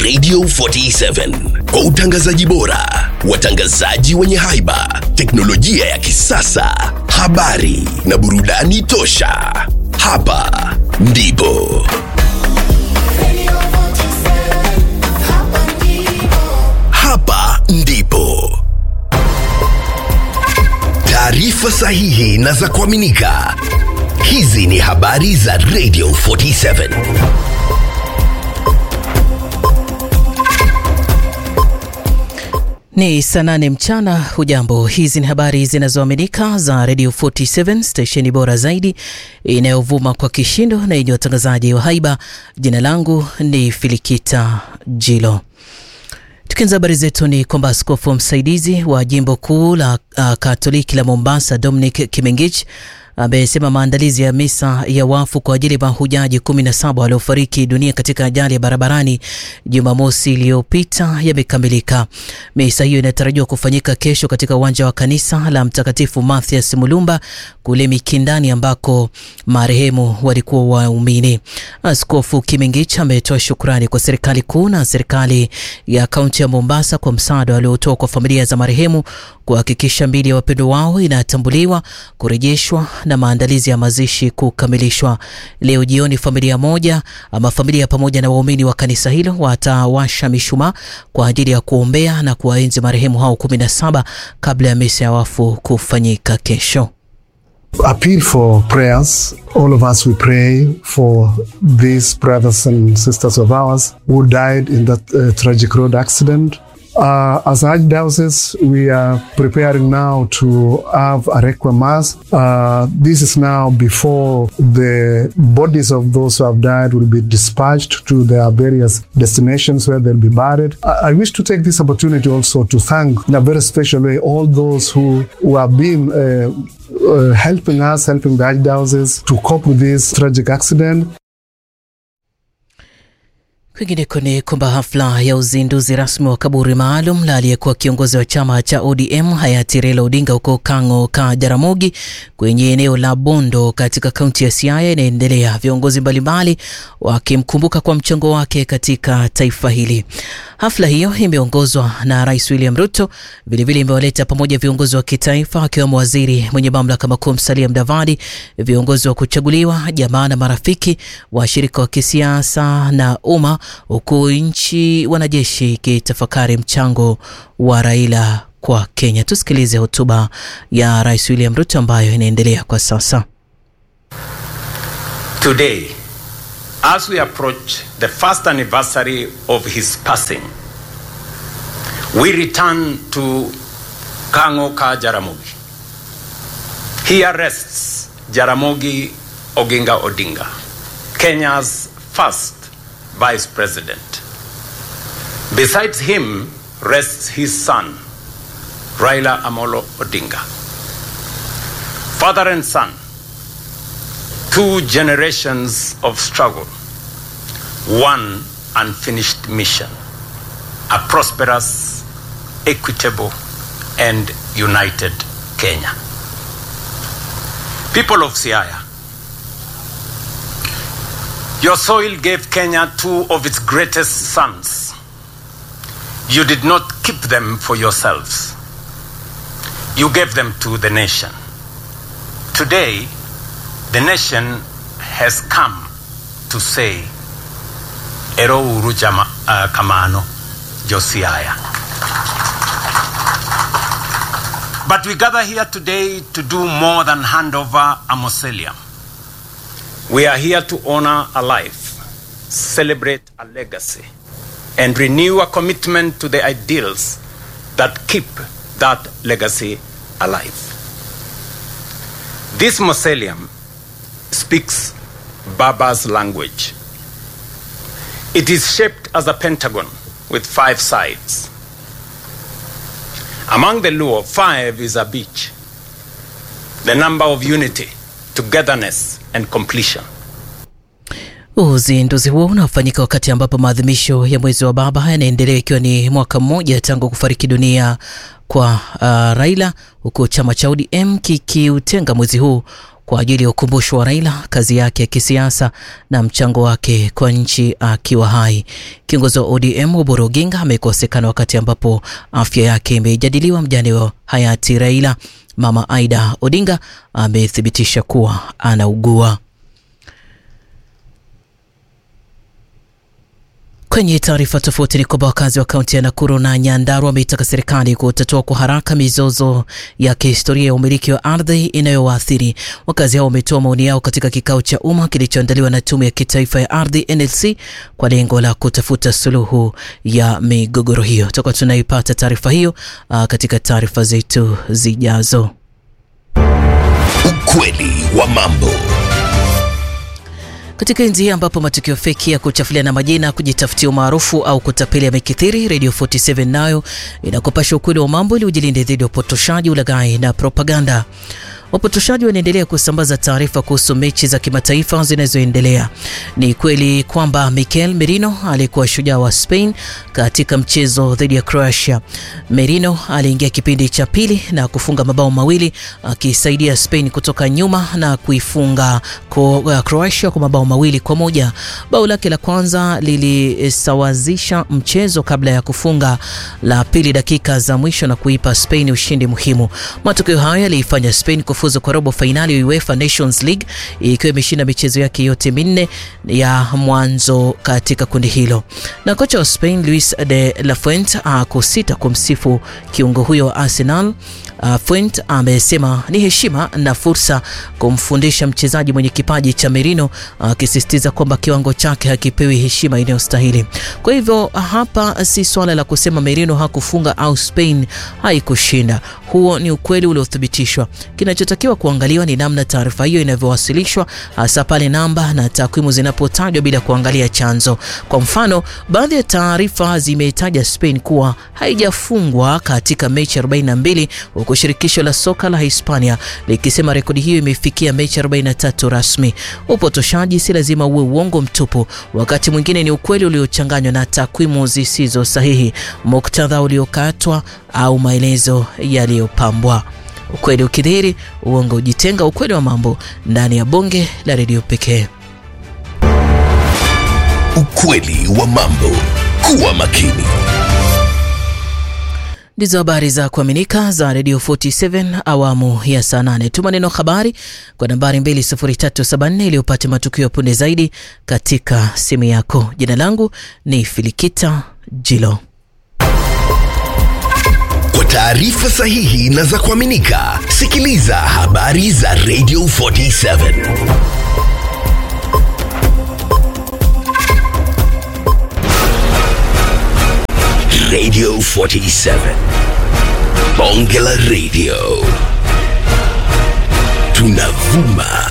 Radio 47 kwa utangazaji bora, watangazaji wenye haiba, teknolojia ya kisasa, habari na burudani tosha. Hapa ndipo hapa ndipo taarifa sahihi na za kuaminika. Hizi ni habari za Radio 47. Ni saa nane mchana. Hujambo, hizi ni habari zinazoaminika za Radio 47 stesheni bora zaidi inayovuma kwa kishindo na yenye watangazaji wa haiba. Jina langu ni Filikita Jilo. Tukianza habari zetu ni kwamba askofu msaidizi wa jimbo kuu la uh, Katoliki la Mombasa Dominic Kimengich amesema maandalizi ya misa ya wafu kwa ajili ya mahujaji 17 waliofariki dunia katika ajali ya barabarani Jumamosi iliyopita yamekamilika. Misa hiyo inatarajiwa kufanyika kesho katika uwanja wa kanisa la Mtakatifu Mathias Mulumba kule Mikindani ambako marehemu walikuwa waumini. Askofu Kimengich ametoa shukrani kwa serikali kuu na serikali ya kaunti ya Mombasa kwa msaada waliotoa kwa familia za marehemu kuhakikisha miili ya wapendo wao inatambuliwa, kurejeshwa na maandalizi ya mazishi kukamilishwa. Leo jioni, familia moja ama familia pamoja na waumini wa kanisa hilo watawasha mishumaa kwa ajili ya kuombea na kuwaenzi marehemu hao 17 kabla ya misa ya wafu kufanyika kesho. appeal for prayers. All of us, we pray for these brothers and sisters of ours who died in that uh, tragic road accident. Uh, as Archdiocese, we are preparing now to have a requiem mass. Uh, this is now before the bodies of those who have died will be dispatched to their various destinations where they'll be buried. I, I wish to take this opportunity also to thank in a very special way all those who, who have been uh, uh, helping us, helping the Archdiocese to cope with this tragic accident. Kwingineko ni kwamba hafla ya uzinduzi rasmi wa kaburi maalum la aliyekuwa kiongozi wa chama cha ODM hayati Raila Odinga huko Kang'o ka Jaramogi kwenye eneo la Bondo katika kaunti ya Siaya inaendelea, viongozi mbalimbali wakimkumbuka kwa mchango wake katika taifa hili. Hafla hiyo imeongozwa na Rais William Ruto, vilevile imewaleta pamoja viongozi wa kitaifa akiwemo waziri mwenye mamlaka makuu Musalia Mudavadi, viongozi wa kuchaguliwa, jamaa na marafiki, washirika wa kisiasa na umma huku nchi wanajeshi ikitafakari mchango wa Raila kwa Kenya. Tusikilize hotuba ya Rais William Ruto ambayo inaendelea kwa sasa. Today, as we approach the first anniversary of his passing, we return to Kang'o ka Jaramogi. Here rests Jaramogi Oginga Odinga, Kenya's first vice president. Besides him rests his son, Raila Amolo Odinga. Father and son, two generations of struggle, one unfinished mission, a prosperous, equitable, and united Kenya. People of Siaya, your soil gave Kenya two of its greatest sons. You did not keep them for yourselves. You gave them to the nation. Today, the nation has come to say, Ero uru jama, uh, kamano, Josiah. But we gather here today to do more than hand over a mausoleum. We are here to honor a life, celebrate a legacy, and renew a commitment to the ideals that keep that legacy alive. This mausoleum speaks Baba's language. It is shaped as a pentagon with five sides. Among the Luo, five is a beach, the number of unity, togetherness, and completion. Uzinduzi huo unafanyika wakati ambapo maadhimisho ya mwezi wa baba yanaendelea ikiwa ni mwaka mmoja tangu kufariki dunia kwa uh, Raila, huku chama cha ODM kikiutenga mwezi huu kwa ajili ya ukumbusho wa Raila, kazi yake ya kisiasa na mchango wake kwa nchi akiwa hai. Kiongozi wa ODM Oburu Oginga amekosekana wakati ambapo afya yake imejadiliwa. Mjane wa hayati Raila, Mama Aida Odinga, amethibitisha kuwa anaugua. Kwenye taarifa tofauti ni kwamba wakazi wa kaunti ya Nakuru na Nyandarua wameitaka serikali kutatua kwa haraka mizozo ya kihistoria ya umiliki wa ardhi inayowaathiri. Wakazi hao wametoa maoni yao katika kikao cha umma kilichoandaliwa na Tume ya Kitaifa ya Ardhi NLC kwa lengo la kutafuta suluhu ya migogoro hiyo. Tutakuwa tunaipata taarifa hiyo uh, katika taarifa zetu zijazo. Ukweli wa mambo. Katika enzi hii ambapo matukio feki ya kuchafuliana majina, kujitafutia umaarufu au kutapeli yamekithiri, Radio 47 nayo inakupasha ukweli wa mambo ili ujilinde dhidi ya upotoshaji, ulaghai na propaganda. Wapotoshaji wanaendelea kusambaza taarifa kuhusu mechi za kimataifa zinazoendelea. Ni kweli kwamba Mikel Merino alikuwa shujaa wa Spain katika mchezo dhidi ya Croatia. Merino aliingia kipindi cha pili na kufunga mabao mawili akisaidia Spain kutoka nyuma na kuifunga Croatia kwa mabao mawili kwa moja. Bao lake la kwanza lilisawazisha mchezo kabla ya kufunga la pili dakika za mwisho na kuipa Spain ushindi muhimu. Matokeo hayo yaliifanya Spain kufuzu kwa robo fainali ya UEFA Nations League ikiwa imeshinda michezo yake yote minne ya mwanzo katika kundi hilo. Na kocha wa Spain Luis de la Fuente hakusita kumsifu kiungo huyo wa Arsenal. Uh, Fuente amesema ni heshima na fursa kumfundisha mchezaji mwenye kipaji cha Merino, akisisitiza uh, kwamba kiwango chake hakipewi heshima inayostahili. Kwa hivyo hapa si swala la kusema Merino hakufunga au Spain haikushinda. Huo ni ukweli uliothibitishwa. Kinachotakiwa kuangaliwa ni namna taarifa hiyo inavyowasilishwa, hasa pale namba na takwimu zinapotajwa bila kuangalia chanzo. Kwa mfano, baadhi ya taarifa zimetaja Spain kuwa haijafungwa katika mechi 42 huku shirikisho la soka la Hispania likisema rekodi hiyo imefikia mechi 43 rasmi. Upotoshaji si lazima uwe uongo mtupu, wakati mwingine ni ukweli uliochanganywa na takwimu zisizo sahihi, muktadha uliokatwa au maelezo yaliyopambwa. Ukweli ukidhihiri, uongo ujitenga. Ukweli wa mambo ndani ya bonge la redio pekee. Ukweli wa mambo. Kuwa makini. Ndizo habari za kuaminika za Radio 47 awamu ya saa 8. Tuma neno habari kwa nambari 20374 ili upate matukio ya punde zaidi katika simu yako. Jina langu ni Filikita Jilo. Kwa taarifa sahihi na za kuaminika, sikiliza habari za Radio 47. Radio 47. Bonge la Radio. Tunavuma